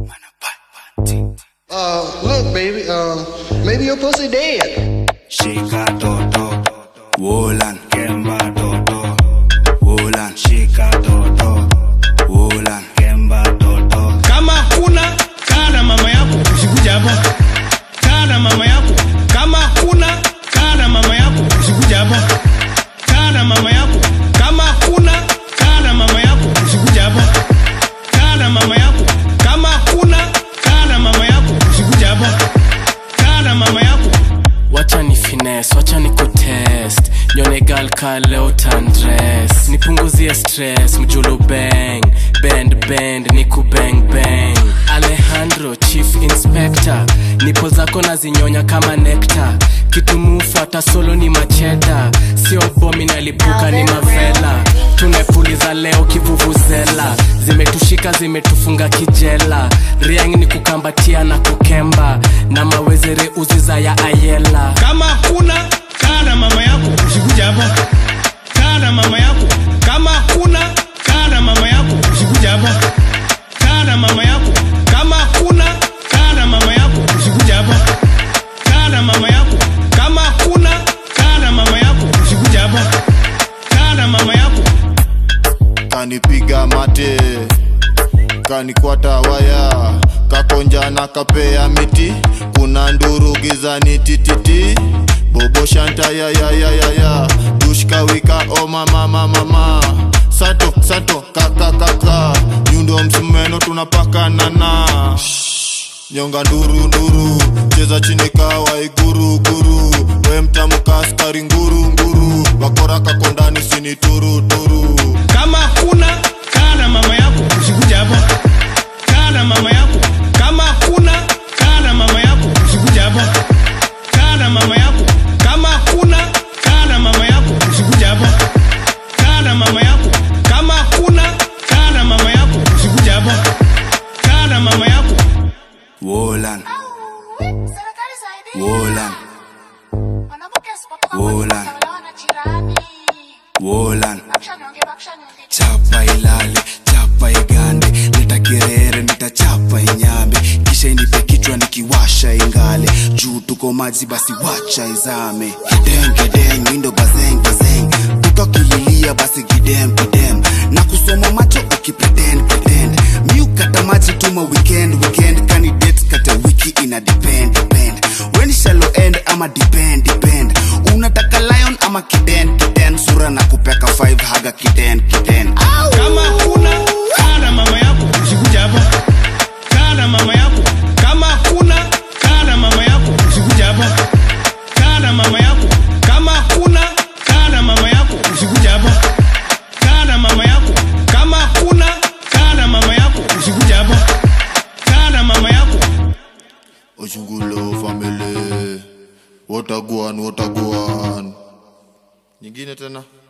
Uh, look, baby, uh, maybe your pussy dead. Shika toto, Wolan, Kemba toto, Wolan, shika toto, Wolan, Kemba toto. kama kuna kaa na mama yako usikuja hapa kaa na mama yako kama kuna kaa na mama yako usikuja hapa kaa na mama yako kama kuna kaa na mama yako usikuja hapa kaa na mama yako kama kuna kaa na mama yako usikuja hapa kaa na mama yako wacha ni fines wacha ni kutest nyone gal ka leo tandres nipunguzie stress mjulu bang bend bend ni kubang bang alejandro chief inspector nipo zako na zinyonya kama nekta kitu mufuata solo ni macheda sio bomi nalipuka ni mavela tumepuliza leo kivuvuzela zimetushika zimetufunga kijela riang ni kukambatia na kukemba na mawezere uziza ya ayela kama kuna kaa na mama yako usikuja hapa kaa na mama yako kama kuna kaa na mama yako usikuja hapa kaa na mama yako kama kuna kaa na mama yako usikuja hapa kaa na mama yako kama kuna kaa na mama yako usikuja hapa kaa na mama yako kanipiga mate kanikwata waya kakonja na kapea miti kuna nduru gizani tititi bobo shanta ya ya ya ya ya dushka wika o mama mama mama sato sato kaka kaka nyundo msumeno tunapakanana nyonga nduru nduru cheza chini kawa iguru guru we mtamuka askari nguru nguru wakora kakondani sini turu turu kama kuna kaa na mama yako usikuja hapa kaa na mama yako kama kuna kaa na mama yako usikuja hapa kaa na mama yako kama kuna kaa na mama yako usikuja hapa kaa na mama yako kama kuna kaa na mama yako usikuja hapa kaa na mama yako Wolan, Serikali saidia. Wolan, Mwanamke asipotoka Wola. kwenye utawala na jirani. Wolan. Bakisha nionge, bakisha nionge. chapa ilale chapa igande leta kerere nitachapa inyambe kisha inipe kichwa nikiwasha ingale juu tuko maji basi wacha izame gideng gideng mindo bazeng bazeng tukakililia basi gidem gidem na kusoma macho ukipretend pretend miukata maji tuma weekend weekend kani date kata wiki ina depend depend when shallow end ama depend depend unataka lion ama kiden kiden sura na kupeka 5 haga kiden kiden Au! kama kuna kaa na mama yako usikuja hapa kaa na mama yako kama kuna kaa na mama yako usikuja hapa kaa na mama yako kama kuna kaa na mama yako usikuja hapa kaa na mama yako kama kuna kaa na mama yako usikuja hapa kaa na mama yako Ojungulo family Wataguan, wataguan Nyingine tena